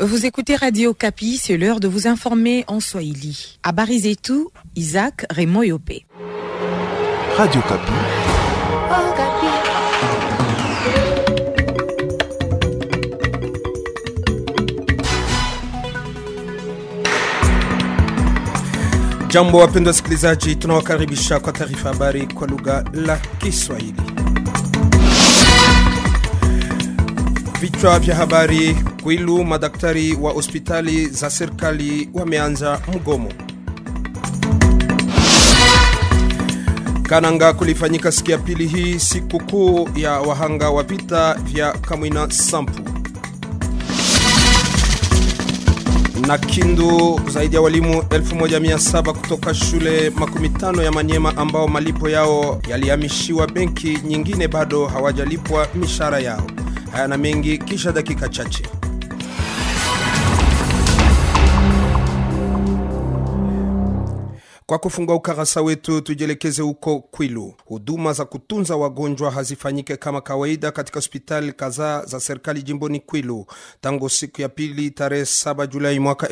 Vous écoutez Radio Kapi, c'est l'heure de vous informer en Swahili. À Barizetou, Isaac Raymond Yopé. Radio Kapi. Jambo wapendwa wasikilizaji, tunawakaribisha kwa taarifa habari kwa lugha la Kiswahili. Vichwa vya habari: Kwilu, madaktari wa hospitali za serikali wameanza mgomo. Kananga kulifanyika siku ya pili hii sikukuu ya wahanga wa vita vya Kamwina Sampu. na Kindu zaidi ya walimu 1700 kutoka shule makumi tano ya Manyema ambao malipo yao yalihamishiwa benki nyingine bado hawajalipwa mishahara yao. Haya na mengi kisha dakika chache. Kwa kufungua ukarasa wetu, tujielekeze huko Kwilu. Huduma za kutunza wagonjwa hazifanyike kama kawaida katika hospitali kadhaa za serikali jimboni Kwilu tangu siku ya pili tarehe 7 Julai mwaka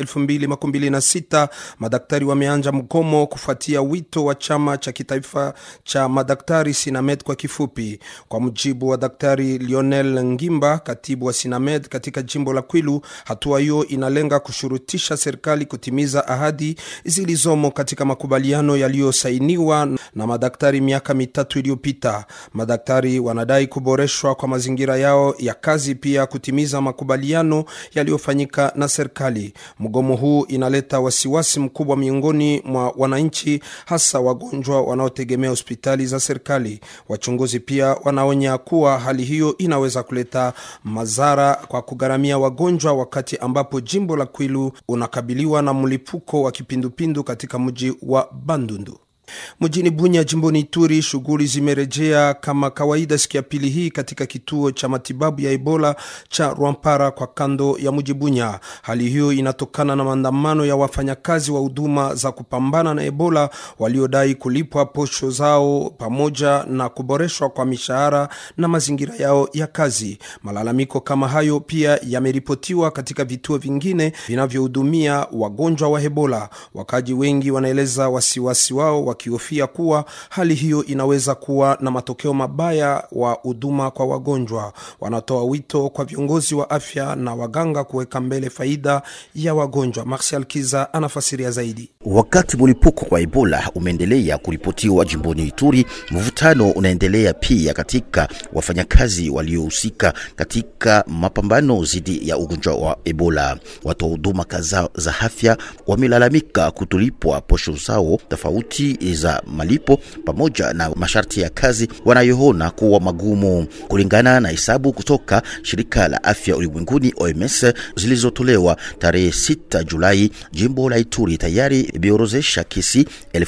2026. Madaktari wameanja mgomo kufuatia wito wa chama cha kitaifa cha madaktari Sinamed kwa kifupi. Kwa mujibu wa Daktari Lionel Ngimba, katibu wa Sinamed katika jimbo la Kwilu, hatua hiyo inalenga kushurutisha serikali kutimiza ahadi zilizomo katika makubaliano yaliyosainiwa na madaktari miaka mitatu iliyopita. Madaktari wanadai kuboreshwa kwa mazingira yao ya kazi, pia kutimiza makubaliano yaliyofanyika na serikali. Mgomo huu inaleta wasiwasi mkubwa miongoni mwa wananchi, hasa wagonjwa wanaotegemea hospitali za serikali. Wachunguzi pia wanaonya kuwa hali hiyo inaweza kuleta madhara kwa kugharamia wagonjwa, wakati ambapo jimbo la Kwilu unakabiliwa na mlipuko wa kipindupindu katika mji wa Bandundu. Mjini Bunya jimboni Ituri, shughuli zimerejea kama kawaida siku ya pili hii katika kituo cha matibabu ya Ebola cha Rwampara kwa kando ya mji Bunya. Hali hiyo inatokana na maandamano ya wafanyakazi wa huduma za kupambana na Ebola waliodai kulipwa posho zao pamoja na kuboreshwa kwa mishahara na mazingira yao ya kazi. Malalamiko kama hayo pia yameripotiwa katika vituo vingine vinavyohudumia wagonjwa wa Ebola. Wakaji wengi wanaeleza wasiwasi wao wakihofia kuwa hali hiyo inaweza kuwa na matokeo mabaya wa huduma kwa wagonjwa. Wanatoa wito kwa viongozi wa afya na waganga kuweka mbele faida ya wagonjwa. Marshal Kiza anafasiria zaidi. Wakati mlipuko wa Ebola umeendelea kuripotiwa jimboni Ituri, mvutano unaendelea pia katika wafanyakazi waliohusika katika mapambano dhidi ya ugonjwa wa Ebola. Watoa huduma kadhaa za afya wamelalamika kutolipwa posho zao tofauti za malipo pamoja na masharti ya kazi wanayoona kuwa magumu. Kulingana na hesabu kutoka shirika la afya ulimwenguni OMS zilizotolewa tarehe 6 Julai, jimbo la Ituri tayari imeorozesha kesi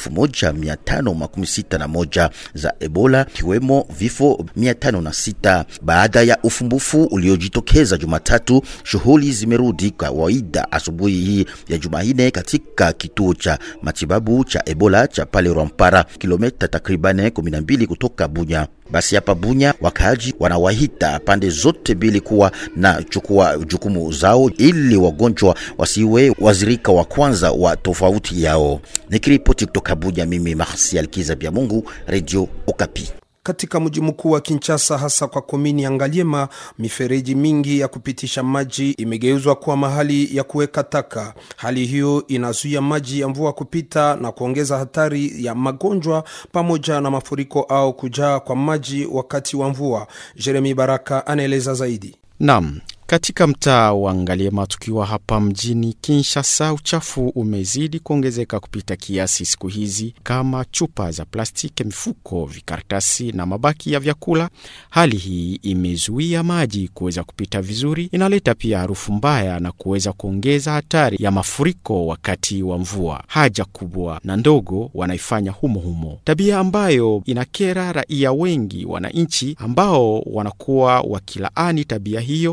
1561 za Ebola, kiwemo vifo 506. Baada ya ufumbufu uliojitokeza Jumatatu, shughuli zimerudi kawaida asubuhi hii ya Jumanne katika kituo cha matibabu cha Ebola cha pale Rwampara, kilomita takriban 12 kutoka Bunya. Basi hapa Bunya, wakaaji wanawahita pande zote mbili kuwa na chukua jukumu zao ili wagonjwa wasiwe wazirika wa kwanza wa tofauti yao. Nikiripoti kutoka Bunya, mimi Marsial Kiza Bya Mungu, Radio Okapi. Katika mji mkuu wa Kinshasa, hasa kwa komini ya Ngaliema, mifereji mingi ya kupitisha maji imegeuzwa kuwa mahali ya kuweka taka. Hali hiyo inazuia maji ya mvua kupita na kuongeza hatari ya magonjwa pamoja na mafuriko au kujaa kwa maji wakati wa mvua. Jeremi Baraka anaeleza zaidi. Naam, katika mtaa wa Ngaliema tukiwa hapa mjini Kinshasa, uchafu umezidi kuongezeka kupita kiasi siku hizi, kama chupa za plastiki, mifuko, vikaratasi na mabaki ya vyakula. Hali hii imezuia maji kuweza kupita vizuri, inaleta pia harufu mbaya na kuweza kuongeza hatari ya mafuriko wakati wa mvua. Haja kubwa na ndogo wanaifanya humo humo, tabia ambayo inakera raia wengi wananchi ambao wanakuwa wakilaani tabia hiyo na ku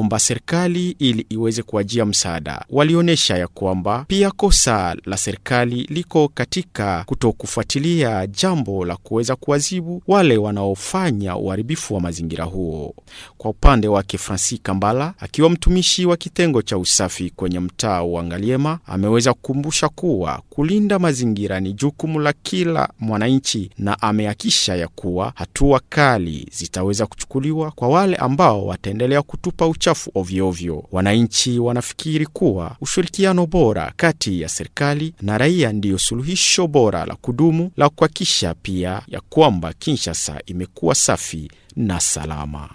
kuomba serikali ili iweze kuwajia msaada. Walionyesha ya kwamba pia kosa la serikali liko katika kutokufuatilia jambo la kuweza kuwazibu wale wanaofanya uharibifu wa mazingira huo. Kwa upande wake, Francis Kambala akiwa mtumishi wa kitengo cha usafi kwenye mtaa wa Ngaliema ameweza kukumbusha kuwa kulinda mazingira ni jukumu la kila mwananchi, na amehakisha ya kuwa hatua kali zitaweza kuchukuliwa kwa wale ambao wataendelea kutupa uchafu ovyoovyo. Wananchi wanafikiri kuwa ushirikiano bora kati ya serikali na raia ndiyo suluhisho bora la kudumu la kuhakikisha pia ya kwamba Kinshasa imekuwa safi na salama.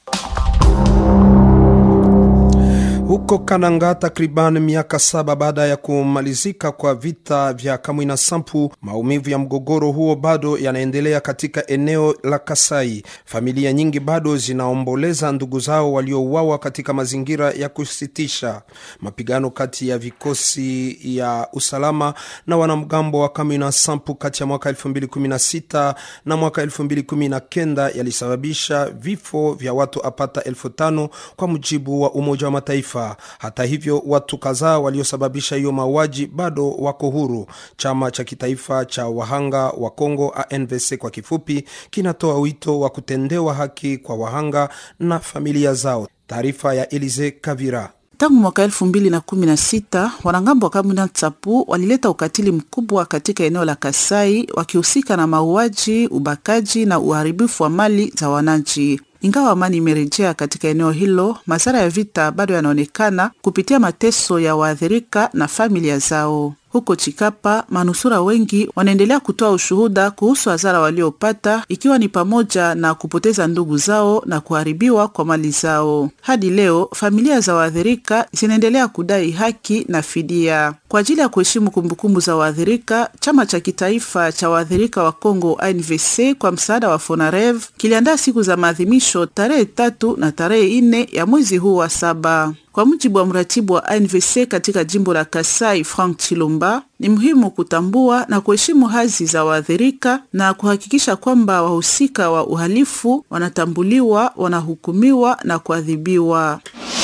Huko Kananga, takriban miaka saba baada ya kumalizika kwa vita vya Kamwina Sampu, maumivu ya mgogoro huo bado yanaendelea katika eneo la Kasai. Familia nyingi bado zinaomboleza ndugu zao waliouawa katika mazingira ya kusitisha. Mapigano kati ya vikosi ya usalama na wanamgambo wa Kamwina Sampu kati ya mwaka 2016 na mwaka 2019 yalisababisha vifo vya watu apata elfu tano kwa mujibu wa Umoja wa Mataifa. Hata hivyo watu kadhaa waliosababisha hiyo mauaji bado wako huru. Chama cha kitaifa cha wahanga wa Kongo, ANVC kwa kifupi, kinatoa wito wa kutendewa haki kwa wahanga na familia zao. Taarifa ya Elize Kavira. Tangu mwaka elfu mbili na kumi na sita wanangambo wa Kamwina Nsapu walileta ukatili mkubwa katika eneo la Kasai, wakihusika na mauaji, ubakaji na uharibifu wa mali za wananchi. Ingawa amani imerejea katika eneo hilo, madhara ya vita bado yanaonekana kupitia mateso ya waathirika na familia zao. Huko Chikapa, manusura wengi wanaendelea kutoa ushuhuda kuhusu hasara waliopata, ikiwa ni pamoja na kupoteza ndugu zao na kuharibiwa kwa mali zao. Hadi leo familia za waathirika zinaendelea kudai haki na fidia. Kwa ajili ya kuheshimu kumbukumbu za waathirika, chama cha kitaifa cha waathirika wa Kongo ANVC kwa msaada wa Fonarev kiliandaa siku za maadhimisho tarehe tatu na tarehe nne ya mwezi huu wa saba. Kwa mujibu wa mratibu wa ANVC katika jimbo la Kasai, Frank Chilumba, ni muhimu kutambua na kuheshimu hadhi za waathirika na kuhakikisha kwamba wahusika wa uhalifu wanatambuliwa, wanahukumiwa na kuadhibiwa.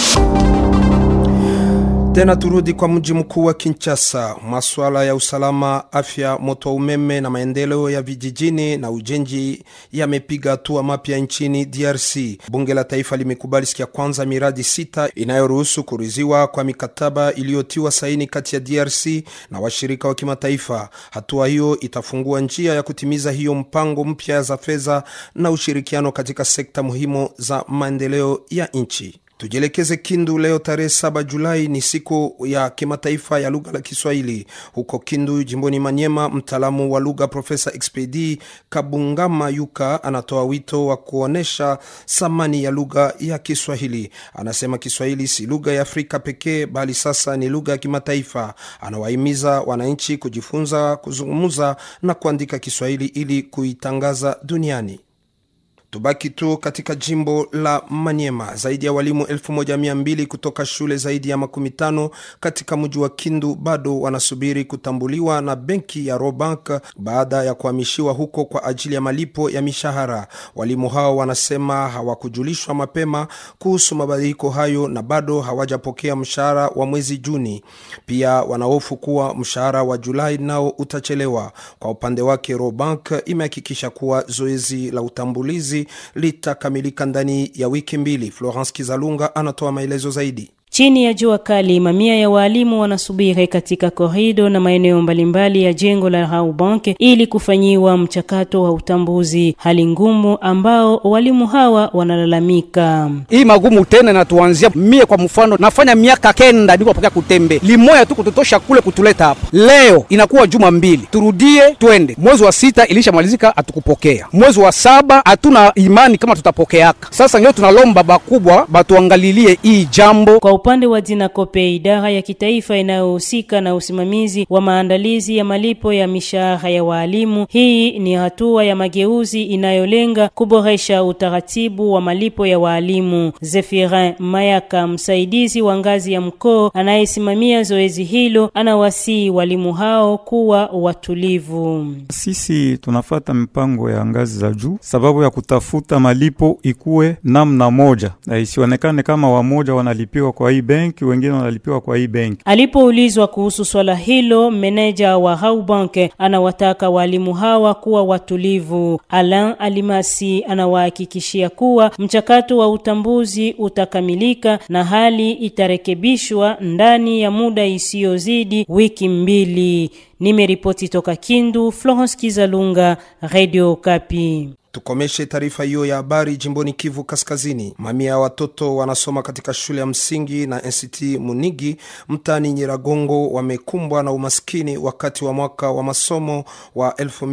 Tena turudi kwa mji mkuu wa Kinshasa. Masuala ya usalama, afya, moto wa umeme na maendeleo ya vijijini na ujenzi yamepiga hatua mapya nchini DRC. Bunge la Taifa limekubali siku ya kwanza miradi sita inayoruhusu kuriziwa kwa mikataba iliyotiwa saini kati ya DRC na washirika wa kimataifa. Hatua hiyo itafungua njia ya kutimiza hiyo mpango mpya za fedha na ushirikiano katika sekta muhimu za maendeleo ya nchi. Tujielekeze Kindu. Leo tarehe 7 Julai ni siku ya kimataifa ya lugha la Kiswahili. Huko Kindu jimboni Manyema, mtaalamu wa lugha Profesa Expedi Kabungama Yuka anatoa wito wa kuonyesha thamani ya lugha ya Kiswahili. Anasema Kiswahili si lugha ya Afrika pekee, bali sasa ni lugha ya kimataifa. Anawahimiza wananchi kujifunza kuzungumza na kuandika Kiswahili ili kuitangaza duniani. Tubaki tu katika jimbo la Maniema. Zaidi ya walimu 1200 kutoka shule zaidi ya makumi tano katika mji wa Kindu bado wanasubiri kutambuliwa na benki ya Robank baada ya kuhamishiwa huko kwa ajili ya malipo ya mishahara. Walimu hao wanasema hawakujulishwa mapema kuhusu mabadiliko hayo na bado hawajapokea mshahara wa mwezi Juni. Pia wanahofu kuwa mshahara wa Julai nao utachelewa. Kwa upande wake, Robank imehakikisha kuwa zoezi la utambulizi litakamilika ndani ya wiki mbili. Florence Kizalunga anatoa maelezo zaidi. Chini ya jua kali, mamia ya waalimu wanasubiri katika korido na maeneo mbalimbali ya jengo la Raubank ili kufanyiwa mchakato wa utambuzi, hali ngumu ambao walimu hawa wanalalamika. Hii magumu tena natuanzia mie, kwa mfano nafanya miaka kenda niko napokea kutembe limoya tu kutotosha kule kutuleta hapa. Leo inakuwa juma mbili, turudie twende. Mwezi wa sita ilishamalizika, hatukupokea. Mwezi wa saba hatuna imani kama tutapokeaka. Sasa ndio tunalomba bakubwa batuangalilie hii jambo kwa upande wa Dinakope, idara ya kitaifa inayohusika na usimamizi wa maandalizi ya malipo ya mishahara ya waalimu, hii ni hatua ya mageuzi inayolenga kuboresha utaratibu wa malipo ya waalimu. Zefirin Mayaka, msaidizi wa ngazi ya mkoo anayesimamia zoezi hilo, anawasihi walimu hao kuwa watulivu. Sisi tunafata mipango ya ngazi za juu sababu ya kutafuta malipo ikuwe namna moja, na isionekane kama wamoja wanalipiwa kwa hii benki, wengine wanalipiwa kwa hii benki. Alipoulizwa kuhusu swala hilo, meneja wa Haubank anawataka walimu hawa kuwa watulivu. Alain Alimasi anawahakikishia kuwa mchakato wa utambuzi utakamilika na hali itarekebishwa ndani ya muda isiyozidi wiki mbili. Nimeripoti toka Kindu, Florence Kizalunga, Radio Kapi. Tukomeshe taarifa hiyo ya habari jimboni Kivu Kaskazini. Mamia ya watoto wanasoma katika shule ya msingi na NCT Munigi mtaani Nyiragongo wamekumbwa na umaskini wakati wa mwaka wa masomo wa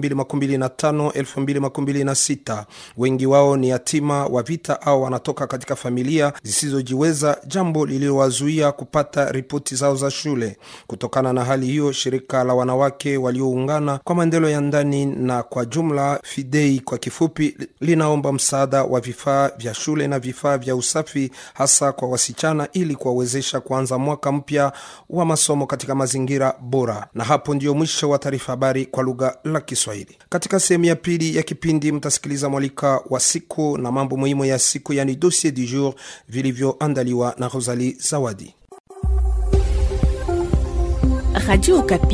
2025-2026. Wengi wao ni yatima wa vita au wanatoka katika familia zisizojiweza, jambo lililowazuia kupata ripoti zao za shule. Kutokana na hali hiyo, shirika la wanawake walioungana kwa maendeleo ya ndani na kwa jumla Fidei kwa kifupi linaomba msaada wa vifaa vya shule na vifaa vya usafi hasa kwa wasichana ili kuwawezesha kuanza mwaka mpya wa masomo katika mazingira bora. Na hapo ndio mwisho wa taarifa habari kwa lugha la Kiswahili. Katika sehemu ya pili ya kipindi mtasikiliza mwalika wa siku na mambo muhimu ya siku, yani dossier du jour vilivyoandaliwa na Rosalie Zawadi. Radio Okapi,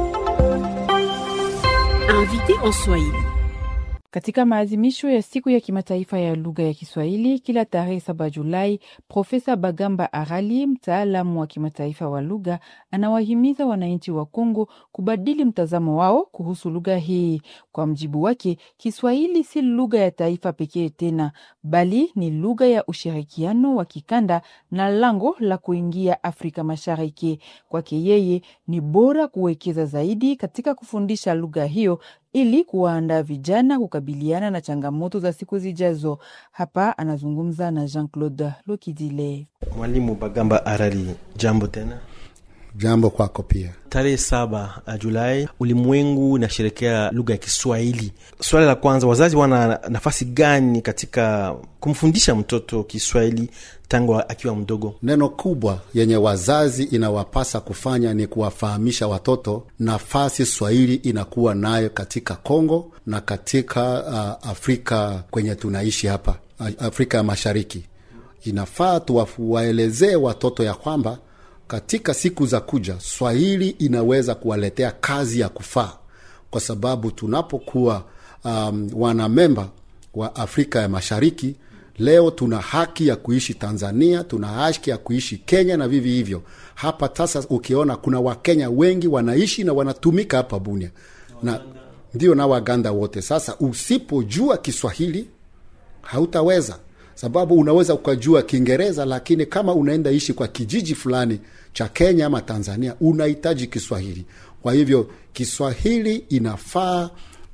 invité en Swahili. Katika maadhimisho ya siku ya kimataifa ya lugha ya Kiswahili kila tarehe saba Julai, Profesa Bagamba Arali, mtaalamu wa kimataifa wa lugha, anawahimiza wananchi wa Kongo kubadili mtazamo wao kuhusu lugha hii. Kwa mjibu wake, Kiswahili si lugha ya taifa pekee tena, bali ni lugha ya ushirikiano wa kikanda na lango la kuingia Afrika Mashariki. Kwake yeye, ni bora kuwekeza zaidi katika kufundisha lugha hiyo ili kuwaandaa vijana kukabiliana na changamoto za siku zijazo. Hapa anazungumza na Jean Claude Lokidile. Mwalimu Bagamba Arali, jambo tena. Jambo kwako pia. Tarehe saba Julai ulimwengu unasherekea lugha ya Kiswahili. Swali la kwanza, wazazi wana nafasi gani katika kumfundisha mtoto Kiswahili tangu akiwa mdogo? Neno kubwa yenye wazazi inawapasa kufanya ni kuwafahamisha watoto nafasi Swahili inakuwa nayo katika Kongo na katika uh, Afrika kwenye tunaishi hapa Afrika ya Mashariki. Inafaa tuwaelezee watoto ya kwamba katika siku za kuja Swahili inaweza kuwaletea kazi ya kufaa, kwa sababu tunapokuwa um, wanamemba wa Afrika ya Mashariki leo tuna haki ya kuishi Tanzania, tuna haki ya kuishi Kenya na vivi hivyo hapa. Sasa ukiona kuna Wakenya wengi wanaishi na wanatumika hapa Bunia na ndio na Waganda wote. Sasa usipojua Kiswahili hautaweza sababu unaweza ukajua Kiingereza, lakini kama unaenda ishi kwa kijiji fulani cha Kenya ama Tanzania, unahitaji Kiswahili. Kwa hivyo Kiswahili inafaa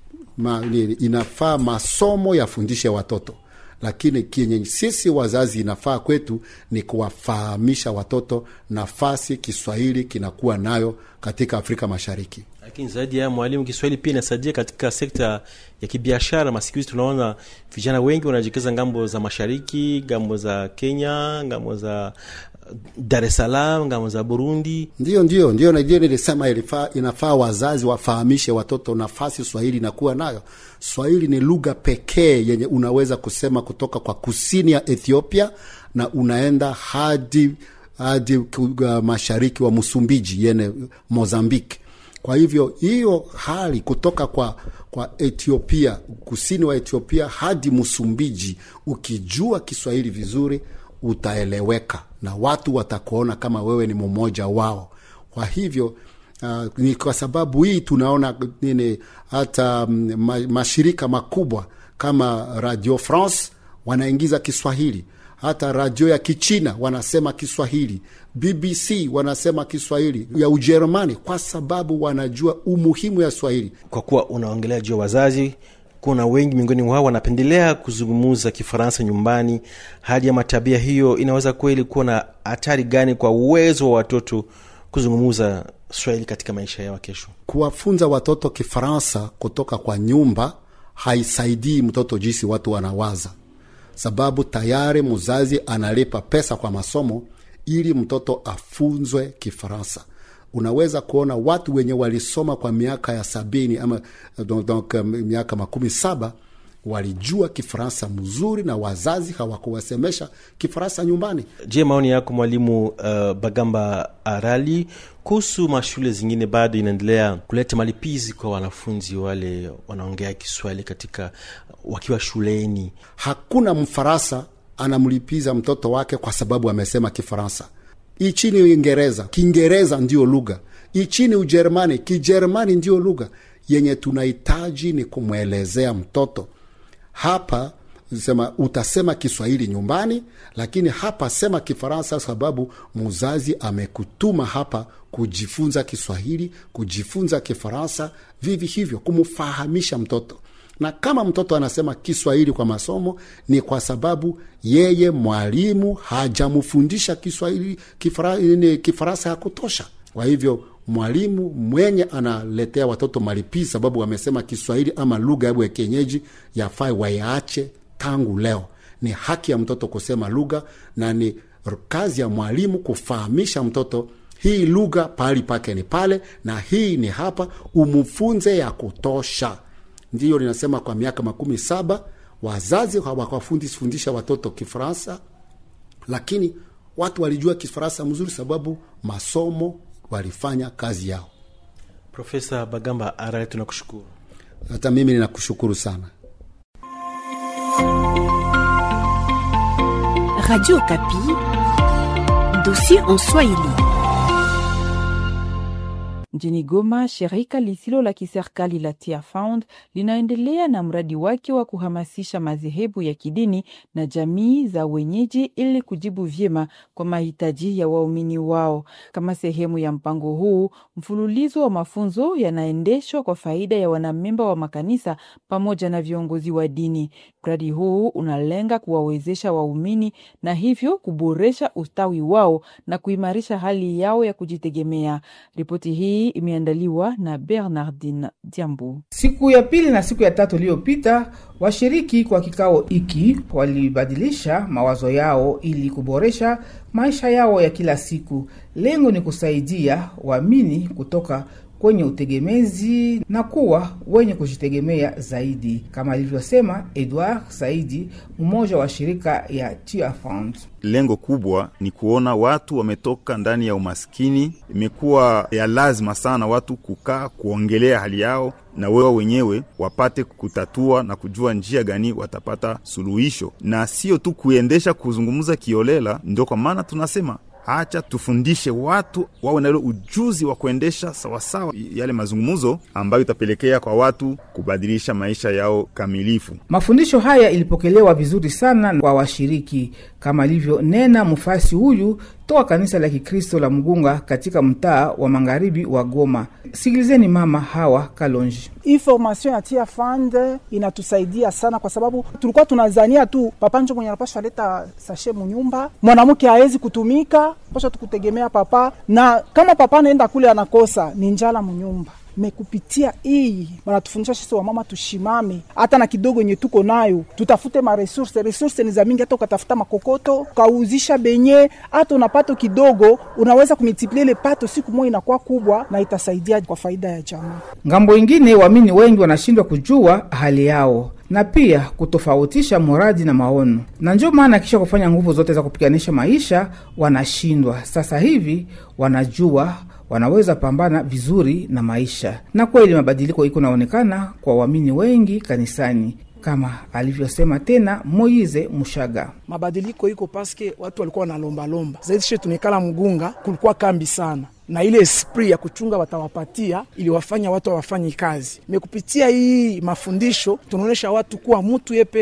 ma, inafaa masomo yafundishe watoto, lakini kenye sisi wazazi inafaa kwetu ni kuwafahamisha watoto nafasi Kiswahili kinakuwa nayo katika Afrika Mashariki. Lakini zaidi ya mwalimu, Kiswahili pia inasaidia katika sekta ya kibiashara. Masiku hizi tunaona vijana wengi wanajikeza ngambo za mashariki, ngambo za Kenya, ngambo za Dar es Salaam, ngambo za Burundi. Ndio, ndio, ndio, ndio nilisema ilifaa, inafaa wazazi wafahamishe watoto nafasi Swahili inakuwa nayo. Swahili ni lugha pekee yenye unaweza kusema kutoka kwa kusini ya Ethiopia na unaenda hadi hadi uh, mashariki wa Msumbiji yene Mozambiki. Kwa hivyo hiyo hali kutoka kwa kwa Ethiopia, kusini wa Ethiopia hadi Msumbiji, ukijua Kiswahili vizuri utaeleweka na watu watakuona kama wewe ni mmoja wao. Kwa hivyo uh, ni kwa sababu hii tunaona nini hata ma, mashirika makubwa kama Radio France wanaingiza Kiswahili hata radio ya Kichina wanasema Kiswahili, BBC wanasema Kiswahili, ya Ujerumani, kwa sababu wanajua umuhimu ya Swahili. Kwa kuwa unaongelea juu ya wazazi, kuna wengi miongoni mwao wanapendelea kuzungumza Kifaransa nyumbani. Hali ya matabia hiyo inaweza kweli kuwa na hatari gani kwa uwezo wa watoto kuzungumza Swahili katika maisha yao kesho? Kuwafunza watoto Kifaransa kutoka kwa nyumba haisaidii mtoto jinsi watu wanawaza, sababu tayari mzazi analipa pesa kwa masomo ili mtoto afunzwe Kifaransa. Unaweza kuona watu wenye walisoma kwa miaka ya sabini ama donc, donc, miaka makumi saba walijua Kifaransa mzuri na wazazi hawakuwasemesha Kifaransa nyumbani. Je, maoni yako mwalimu uh, Bagamba Arali kuhusu mashule zingine bado inaendelea kuleta malipizi kwa wanafunzi wale wanaongea Kiswahili katika wakiwa shuleni? Hakuna Mfaransa anamlipiza mtoto wake kwa sababu amesema Kifaransa. Ichini Uingereza, Kiingereza ndiyo lugha. Ichini Ujerumani, Kijerumani ndiyo lugha. Yenye tunahitaji ni kumwelezea mtoto hapa sema utasema Kiswahili nyumbani, lakini hapa sema Kifaransa, sababu mzazi amekutuma hapa kujifunza Kiswahili, kujifunza Kifaransa, vivi hivyo kumfahamisha mtoto. Na kama mtoto anasema Kiswahili kwa masomo, ni kwa sababu yeye mwalimu hajamfundisha Kiswahili Kifaransa ya kutosha. Kwa hivyo mwalimu mwenye analetea watoto malipizi sababu wamesema Kiswahili ama lugha yabo ya kienyeji, yafai wayaache tangu leo. Ni haki ya mtoto kusema lugha na ni kazi ya mwalimu kufahamisha mtoto hii lugha pahali pake ni pale na hii ni hapa, umfunze ya kutosha. Ndiyo linasema kwa miaka makumi saba wazazi hawakafundisha watoto Kifaransa, lakini watu walijua Kifaransa mzuri sababu masomo walifanya kazi yao. Profesa Bagamba Arale, tunakushukuru. Hata mimi ninakushukuru sana. Radio Kapi, dossier en Swahili. Mjini Goma, shirika lisilo la kiserikali la Tia Found linaendelea na mradi wake wa kuhamasisha madhehebu ya kidini na jamii za wenyeji ili kujibu vyema kwa mahitaji ya waumini wao. Kama sehemu ya mpango huu, mfululizo wa mafunzo yanaendeshwa kwa faida ya wanamemba wa makanisa pamoja na viongozi wa dini. Mradi huu unalenga kuwawezesha waumini na hivyo kuboresha ustawi wao na kuimarisha hali yao ya kujitegemea. Ripoti hii imeandaliwa na Bernardin Diambu. Siku ya pili na siku ya tatu iliyopita, washiriki kwa kikao hiki walibadilisha mawazo yao ili kuboresha maisha yao ya kila siku. Lengo ni kusaidia waamini kutoka kwenye utegemezi na kuwa wenye kujitegemea zaidi, kama alivyosema Edward Saidi, mmoja wa shirika ya Tia Fund. Lengo kubwa ni kuona watu wametoka ndani ya umaskini. Imekuwa ya lazima sana watu kukaa kuongelea hali yao na wewe wenyewe wapate kutatua na kujua njia gani watapata suluhisho, na sio tu kuendesha kuzungumza kiolela. Ndio kwa maana tunasema Hacha tufundishe watu wawe na ile ujuzi wa kuendesha sawasawa yale mazungumzo ambayo itapelekea kwa watu kubadilisha maisha yao kamilifu. Mafundisho haya ilipokelewa vizuri sana kwa washiriki, kama alivyonena mfasi huyu toka kanisa la Kikristo la Mgunga katika mtaa wa magharibi wa Goma. Sikilizeni mama Hawa Kalonji. Hii formation ya Tia Fund inatusaidia sana, kwa sababu tulikuwa tunazania tu papa njo mwenye anapasha leta sashe munyumba, mwanamke hawezi kutumika, pasha tukutegemea papa, na kama papa anaenda kule anakosa ni njala munyumba mekupitia hii wanatufundisha sisi wamama tushimame, hata na kidogo yenye tuko nayo tutafute maresurse. Resurse ni za mingi, hata ukatafuta makokoto ukauzisha benye, hata unapato kidogo, unaweza kumultiplie ile pato, siku moja inakuwa kubwa na itasaidia kwa faida ya jamii. Ngambo ingine, waamini wengi wanashindwa kujua hali yao na pia kutofautisha muradi na maono, na ndio maana kisha kufanya nguvu zote za kupiganisha maisha wanashindwa. Sasa hivi wanajua wanaweza pambana vizuri na maisha, na kweli mabadiliko iko naonekana kwa waamini wengi kanisani, kama alivyosema tena Moize Mushaga. Mabadiliko iko paske watu walikuwa wanalombalomba zaidi. She tumekala Mgunga, kulikuwa kambi sana na ile esprit ya kuchunga watawapatia iliwafanya watu hawafanyi kazi. Mekupitia hii mafundisho tunaonyesha watu kuwa mtu ye peke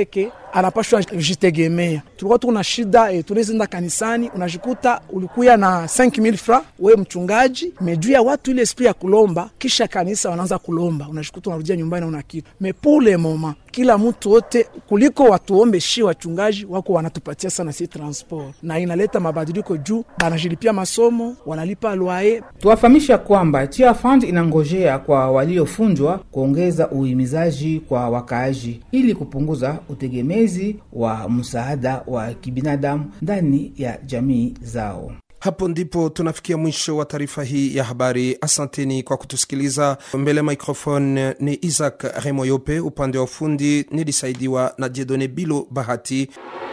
anapashwa jitegemea. Tulikuwa tuko na shida e, tunaenda kanisani, unajikuta ulikuya na 5000 francs wewe mchungaji, mejuu ya watu ile esprit ya kulomba, kisha kanisa wanaanza kulomba, unajikuta unarudia nyumbani una kitu me pour le moment kila mtu wote kuliko watuombe shi wachungaji wako wanatupatia sana si transport, na inaleta mabadiliko juu banajilipia masomo, wanalipa lwaye. Tuwafahamisha kwamba Chia Fund inangojea kwa waliofunjwa kuongeza uhimizaji kwa wakaaji ili kupunguza utegemezi wa msaada wa kibinadamu ndani ya jamii zao. Hapo ndipo tunafikia mwisho wa taarifa hii ya habari. Asanteni kwa kutusikiliza. Mbele microphone ni Isaac Remoyope, upande wa ufundi nilisaidiwa na Jedone Bilo Bahati.